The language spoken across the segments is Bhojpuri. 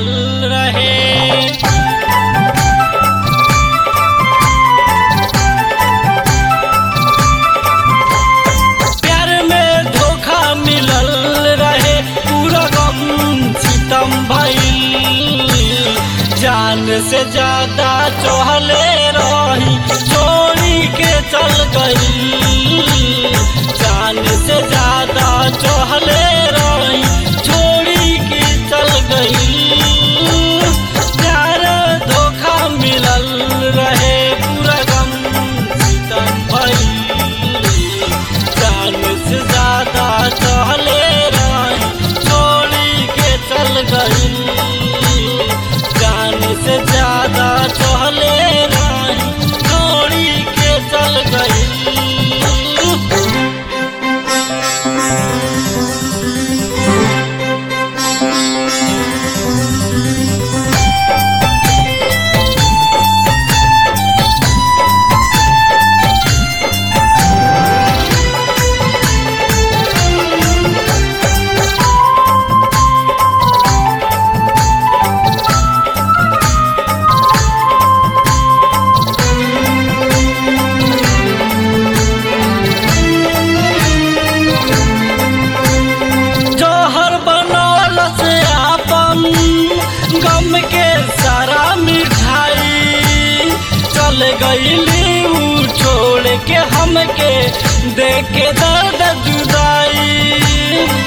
मिलल रहे प्यार में धोखा मिलल रहे पूरा गम सितम भइल जान से ज्यादा चहले रही छोड़ी के चल गई जान से ज्यादा चहले रही छोड़ी के चल गई प्यार धोखा मिलल रहे पूरा गम सितम भइल जान से ज्यादा चहले रही छोड़ी के चल गई जान से ज्यादा चहले रही छोड़ी के चल गई जौहर बनौल से आपन गम के सारा मिठाई चल गईली ऊ छोड़ के हमके देख के दर्द जुदाई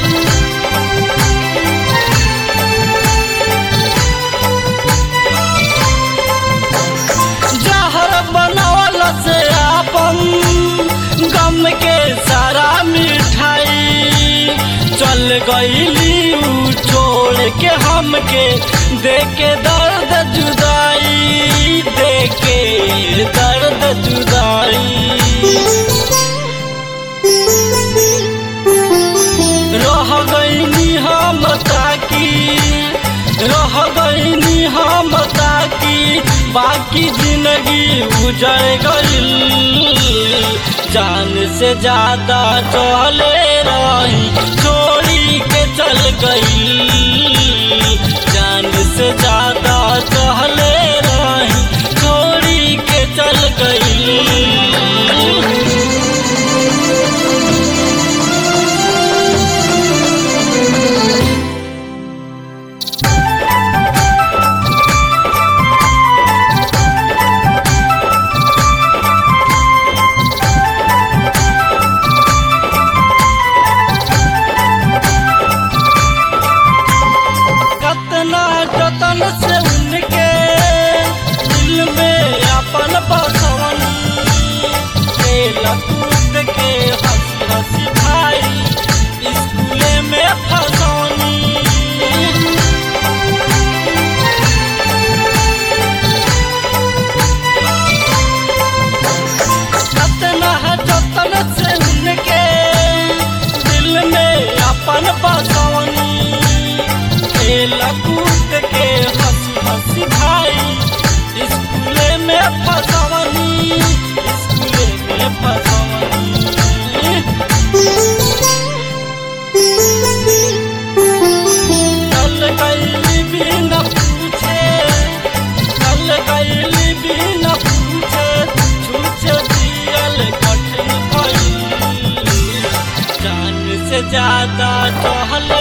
जहर बनौल से आपन गम के सारा मिठाई चल गईली ऊ छोड़ के हमके देखे दर्द जुदाई देखे दर्द जुदाई रह गईनी हम ताकी रह गईनी हम ताकी बाकी जिंदगी गुजर गई जान से ज्यादा चले रही छोड़ी के चल गई जान से ज्यादा चले रही छोड़ी के चल गई कतना जतन से उनके दिल में अपन बसवन खेल कूद के हंसी हंसी भाई स्कूले में फसौनी कतना जतन से उनके दिल में अपन बसौनी खेल कूद के हंसी हंसी भाई स्कूले में फसवनी स्कूले में फसवनी चल गईली भी न पूछे चल गईली भी न पूछे छूछे दियल कठिन भइल जान से ज्यादा चहल